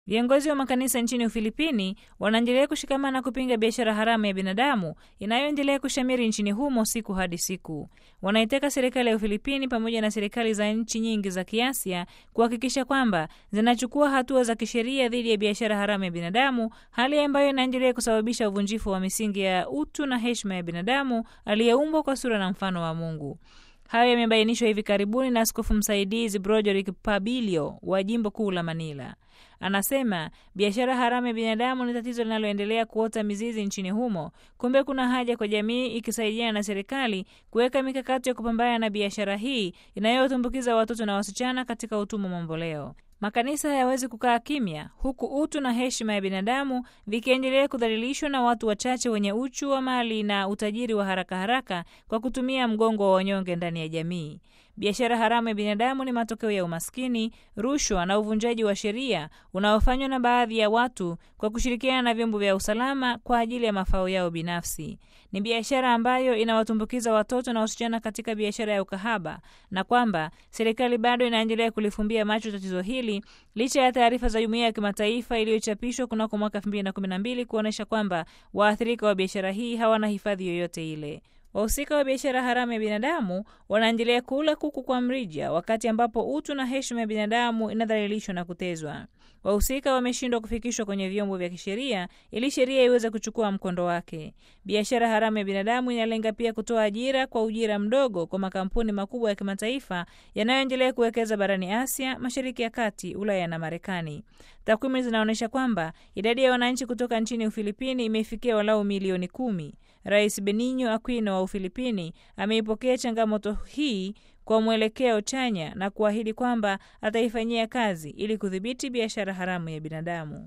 Viongozi wa makanisa nchini Ufilipini wanaendelea kushikamana kupinga biashara haramu ya binadamu inayoendelea kushamiri nchini humo siku hadi siku. Wanaitaka serikali ya Ufilipini pamoja na serikali za nchi nyingi za Kiasia kuhakikisha kwamba zinachukua hatua za kisheria dhidi ya biashara haramu ya binadamu, hali ambayo inaendelea kusababisha uvunjifu wa misingi ya utu na heshima ya binadamu aliyeumbwa kwa sura na mfano wa Mungu. Hayo yamebainishwa hivi karibuni na askofu msaidizi Broderick Pabilio wa jimbo kuu la Manila. Anasema biashara haramu ya binadamu ni tatizo linaloendelea kuota mizizi nchini humo. Kumbe kuna haja kwa jamii ikisaidiana na serikali kuweka mikakati ya kupambana na biashara hii inayotumbukiza watoto na wasichana katika utumwa mamboleo. Makanisa hayawezi kukaa kimya huku utu na heshima ya binadamu vikiendelea kudhalilishwa na watu wachache wenye uchu wa mali na utajiri wa haraka haraka kwa kutumia mgongo wa wanyonge ndani ya jamii. Biashara haramu ya binadamu ni matokeo ya umaskini, rushwa na uvunjaji wa sheria unaofanywa na baadhi ya watu kwa kushirikiana na vyombo vya usalama kwa ajili ya mafao yao binafsi. Ni biashara ambayo inawatumbukiza watoto na wasichana katika biashara ya ukahaba, na kwamba serikali bado inaendelea kulifumbia macho tatizo hili licha ya taarifa za jumuiya ya kimataifa iliyochapishwa kunako mwaka 2012 kuonyesha kwamba waathirika wa biashara hii hawana hifadhi yoyote ile. Wahusika wa biashara haramu ya binadamu wanaendelea kula kuku kwa mrija, wakati ambapo utu na heshima ya binadamu inadhalilishwa na kutezwa. Wahusika wameshindwa kufikishwa kwenye vyombo vya kisheria ili sheria iweze kuchukua mkondo wake. Biashara haramu ya binadamu inalenga pia kutoa ajira kwa ujira mdogo kwa makampuni makubwa ya kimataifa yanayoendelea kuwekeza barani Asia, Mashariki ya Kati, Ulaya na Marekani. Takwimu zinaonyesha kwamba idadi ya wananchi kutoka nchini Ufilipini imefikia walau milioni kumi. Rais Benigno Aquino wa Ufilipini ameipokea changamoto hii kwa mwelekeo chanya na kuahidi kwamba ataifanyia kazi ili kudhibiti biashara haramu ya binadamu.